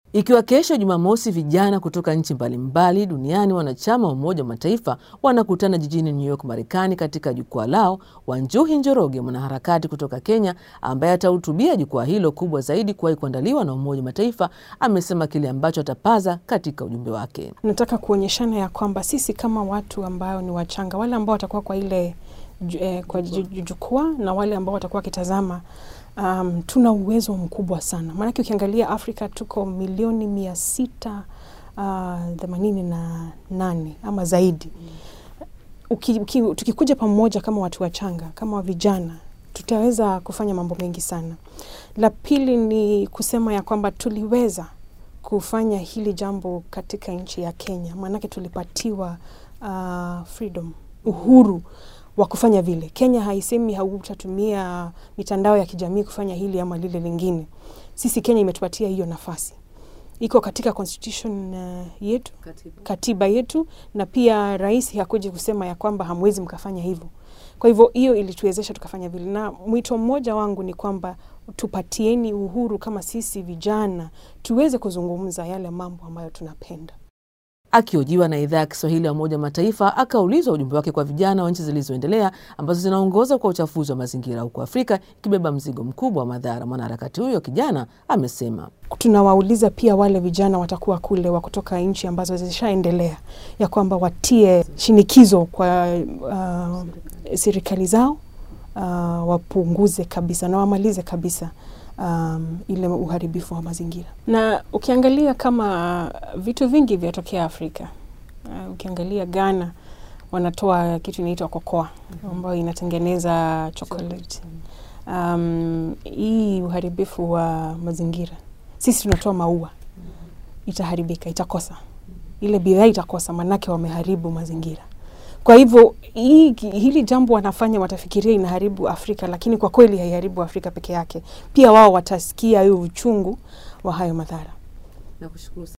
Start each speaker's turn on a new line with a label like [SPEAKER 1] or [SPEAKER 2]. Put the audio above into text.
[SPEAKER 1] Ikiwa kesho Jumamosi, vijana kutoka nchi mbalimbali duniani wanachama wa Umoja wa Mataifa wanakutana jijini New York, Marekani, katika jukwaa lao, Wanjuhi Njoroge, mwanaharakati kutoka Kenya ambaye atahutubia jukwaa hilo kubwa zaidi kuwahi kuandaliwa na Umoja wa Mataifa, amesema kile ambacho atapaza katika ujumbe wake.
[SPEAKER 2] Nataka kuonyeshana ya kwamba sisi kama watu ambao ni wachanga, wale ambao watakuwa kwa ile eh, kwa jukwaa na wale ambao watakuwa wakitazama Um, tuna uwezo mkubwa sana maanake, ukiangalia Afrika tuko milioni mia sita themanini uh, na nane ama zaidi. Uki, uki, tukikuja pamoja kama watu wachanga kama vijana tutaweza kufanya mambo mengi sana. La pili ni kusema ya kwamba tuliweza kufanya hili jambo katika nchi ya Kenya, maanake tulipatiwa uh, freedom, uhuru wa kufanya vile. Kenya haisemi hautatumia mitandao ya kijamii kufanya hili ama lile lingine. Sisi Kenya imetupatia hiyo nafasi, iko katika constitution uh, yetu katiba. katiba yetu, na pia rais hakuja kusema ya kwamba hamwezi mkafanya hivyo. Kwa hivyo hiyo ilituwezesha tukafanya vile, na mwito mmoja wangu ni kwamba tupatieni uhuru kama sisi vijana tuweze kuzungumza yale mambo ambayo tunapenda.
[SPEAKER 1] Akihojiwa na idhaa ya Kiswahili ya Umoja wa Mataifa, akaulizwa ujumbe wake kwa vijana wa nchi zilizoendelea ambazo zinaongoza kwa uchafuzi wa mazingira, huku Afrika ikibeba mzigo mkubwa wa madhara. Mwanaharakati huyo kijana amesema,
[SPEAKER 2] tunawauliza pia wale vijana watakuwa kule wa kutoka nchi ambazo zishaendelea, ya kwamba watie shinikizo kwa uh, serikali zao uh, wapunguze kabisa na wamalize kabisa Um, ile uharibifu wa mazingira. Na ukiangalia kama vitu vingi vyatokea Afrika, uh, ukiangalia Ghana wanatoa kitu inaitwa kokoa ambayo inatengeneza chocolate. Um, hii uharibifu wa mazingira, sisi tunatoa maua, itaharibika, itakosa ile bidhaa, itakosa manake wameharibu mazingira. Kwa hivyo hii, hili jambo wanafanya watafikiria inaharibu Afrika, lakini kwa kweli haiharibu Afrika peke yake. Pia wao watasikia hiyo uchungu wa hayo madhara.
[SPEAKER 1] Nakushukuru.